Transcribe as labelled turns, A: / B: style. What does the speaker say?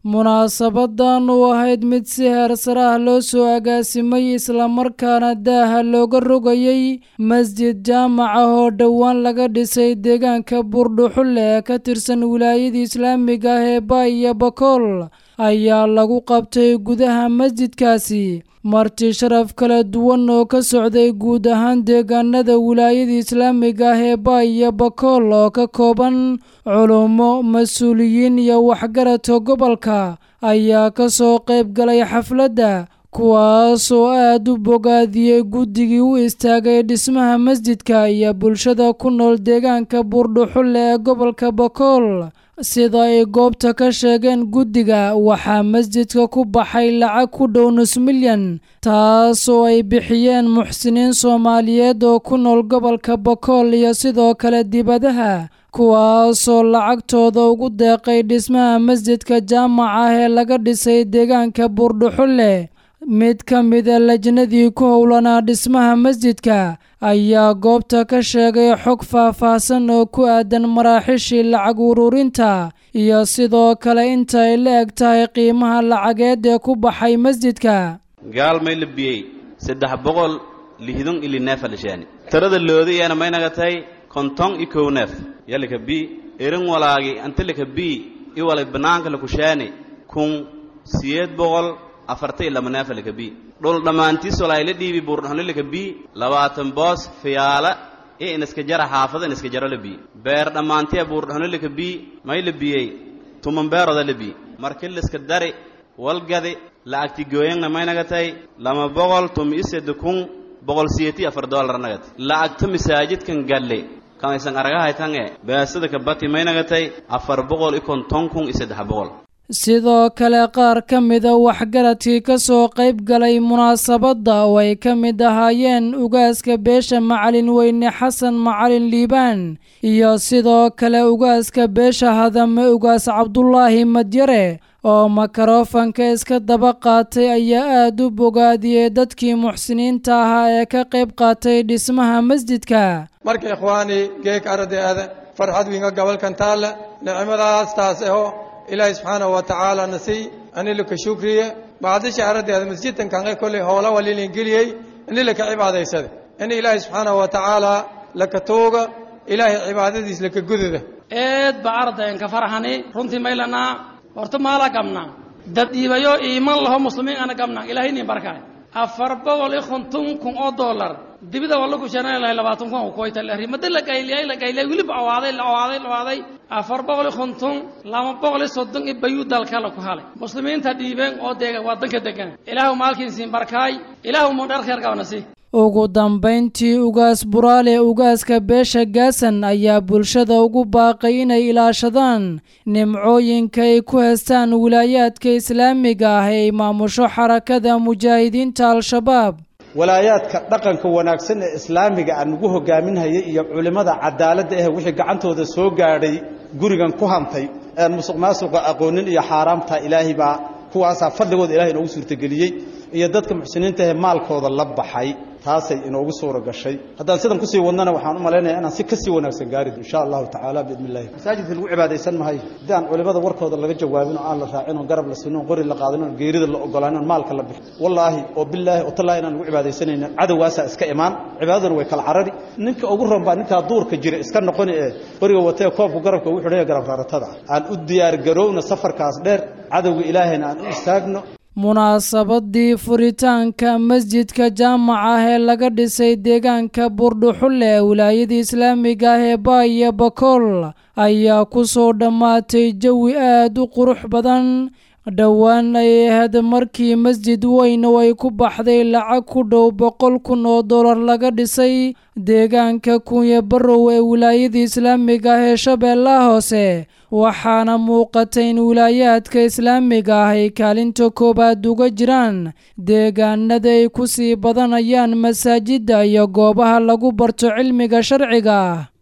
A: munaasabadan u ahayd mid si heersare ah loo soo agaasimay islamarkaana daaha looga rogayay masjid jaamac ah oo dhowaan laga dhisay deegaanka buurdhuxulle ee ka tirsan wilaayada islaamiga ah ee baay iyo bakool ayaa lagu qabtay gudaha masjidkaasi marti sharaf kala duwan oo ka socday guud ahaan deegaanada wilaayada islaamiga ah ee baay iyo bakool oo ka kooban culummo mas-uuliyiin iyo waxgaradka gobolka ayaa ka soo qayb galay xafladda kuwaas oo aad u bogaadiyey guddigii u istaagay dhismaha masjidka iyo bulshada ku nool deegaanka buurdhuxulle ee gobolka bakool sida ay goobta ka sheegeen guddiga waxaa masjidka ku baxay lacag ku dhow nus milyan taas oo ay bixiyeen muxsiniin soomaaliyeed oo ku nool gobolka bakool iyo sidoo kale dibadaha kuwaasoo lacagtooda ugu deeqay dhismaha masjidka jaamac ah ee laga dhisay deegaanka buurdhuxulle mid ka mida lajnadii ku howlanaa dhismaha masjidka ayaa goobta ka sheegay xog faah-faahsan oo ku aadan maraaxishii lacag ururinta iyo sidoo kale inta ay la eg tahay qiimaha lacageed ee ku baxay masjidka
B: gaalmay la biyey saddex boqol lihdon ili neefa lishaani tirada loodi iyana maynaga tahay konton i kow neef yalika bi erin walaagi antilika bi i walay banaanka lakushaani kun siyeed boqol afarta iyo laba neefa lika bi dhul dhammaantiis walaa ila dhiibi buurdhaxno lika bi labaatan boos fiyaala iyo iniska jara xaafada iniska jaro la bi beer dhammaantiya buurdhaxno lika bi may la biyey tuman beeroda la bi marki liska dari walgadi la'agti gooyangna maynaga tahay lama boqol tumi iseda kun boqol siyeti afar doolar nagati la'agta masaajidkan galle kamaysan aragahaytange beesada kabati maynaga tahay afar boqol i konton kun i saddex boqol
A: sidoo kale qaar ka mida waxgaradkii ka soo qayb galay munaasabadda oo ay ka mid ahaayeen ugaaska beesha macalin weyne xasan macalin liibaan iyo sidoo kale ugaaska beesha hadame ugaas cabdulaahi madyare oo makarofanka iska daba qaatay ayaa aad u bogaadiyey dadkii muxsiniinta ahaa ee ka qayb qaatay dhismaha masjidka
C: marka ikhwaani geek ardaada farxad winga gobolkan taalla nicmadaas taas aho ilaahay subxaanahu wa tacaala nasiy anilaka shukriye bacdisha ardaada masjidkan kanqe kolley howla walilin geliyey inilaka cibaadaysada in ilaahay subxaanahu wa tacaala laka tooga ilaahay cibaadadiis laka gududa
D: eed ba ardayan ka farxani runtii maylanaa horta maala gabnaa dad dhiibayo iiman laho muslimiin ana gabnaa ilaahay nin barkaay afar boqol iyo konton kun oo dollar dibida waa lagu shanaan lahay labaatan kun oo koyta lahri mada la gayliyay la gayliyay weliba awaaday la awaaday la awaaday afar boqol iyo konton laba boqol iyo soddon iyo bayuu dalka la ku halay muslimiinta dhiibeen oo deega wadanka degan ilaahu maalkiin siin barkaay ilaahu mu dhar kheer qabna si
A: ugu dambayntii ugaas buraale ugaaska beesha gaasan ayaa bulshada ugu baaqay inay ilaashadaan nimcooyinka ay ku heestaan wilaayaadka islaamiga ah ee maamusho xarakada mujaahidiinta al-shabaab
E: walaayaadka dhaqanka wanaagsan ee islaamiga aan ugu hogaaminhayay iyo culimmada cadaaladda ah wixii gacantooda soo gaadhay gurigan ku hantay aan musuq maasuqa aqoonin iyo xaaraamta ilaahay baa kuwaasaa fadligooda ilahay inoogu suurtageliyey iyo dadka muxsiniinta ahee maalkooda la baxay taasay inoogu suura gashay haddaan sidan kusii wadnana waxaan u malaynaya inaan si kasii wanaagsan gaarid insha allahu tacaala biidni illahi masaajidka lagu cibaadaysan mahayo haddii aan culimada warkooda laga jawaabin oo aan la raacin oo garab la sinin oo qori la qaadin oo geerida la ogolaanin oo maalka la bixin wallaahi oo bilaahi oo tallaahi inaan lagu cibaadaysanaynin cadowgaasaa iska imaan cibaadaduna way kala carari ninka ugu ron baa ninkaa duurka jira iska noqoni ee qoriga watee koobku garabka ugu xidhanya garab raaratada aan u diyaar garowna safarkaas dheer cadowga ilaahayna aan u istaagno
A: munaasabadii furitaanka masjidka jaamac ah ee laga dhisay deegaanka buurdhuxulle ee wilaayada islaamiga ah ee baay iyo bakool ayaa ku soo dhammaatay jawi aad u qurux badan dhowaan ay ahayd markii masjid weyn oo ay ku baxday lacag ku dhow boqol kun oo dollar laga dhisay deegaanka kunya barow ee wilaayada islaamiga ah ee shabeellaha hoose waxaana muuqata in wilaayaadka islaamiga ah ay kaalinta koowaad uga jiraan deegaanada ay ku sii badanayaan masaajidda iyo goobaha lagu barto cilmiga sharciga